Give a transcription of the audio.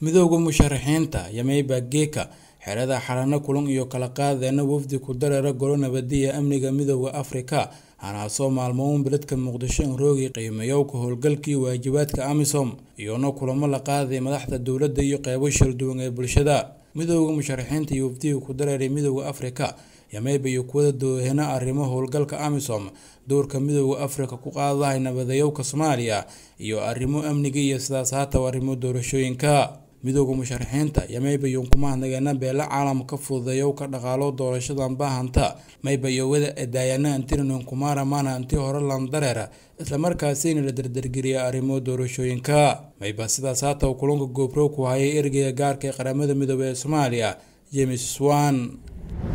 midooda musharaxiinta yameyba geeka xerada xalano kulan iyo kala qaadeena wafdi ku dareera golo nabadiya amniga midooda afrika hanaasoo maalmoon beledka muqdisho in roogi qiimeeyowka howlgalkii waajibaadka amisom iyona kulamo la qaaday madaxda dowladda iyo qeybo shalduwan ee bulshada midooda musharaxiinta iyo wafdiga ku dareeray midooda afrika yameyba iyo kuwada doohena arrimo howlgalka amisom dowrka midooda afrika ku qaadahay nabadayowka soomaaliya iyo arrimo amniga iyo sidaas haataw arrimo doorashooyinka midooda musharaxiinta yameyba iyo kumahadnageena beela caalamka fududeeyowka dhaqaalo doorashadan baahanta mayba iyo wada edaayana antirinon kumara maana anti hore landareera islamarkaasina la dardargeliya arrimo doorashooyinka mayba sidaas haataw kulanka goobrow ku hayay ergeyga gaarka ee qaramada midoobe ee soomaaliya james swan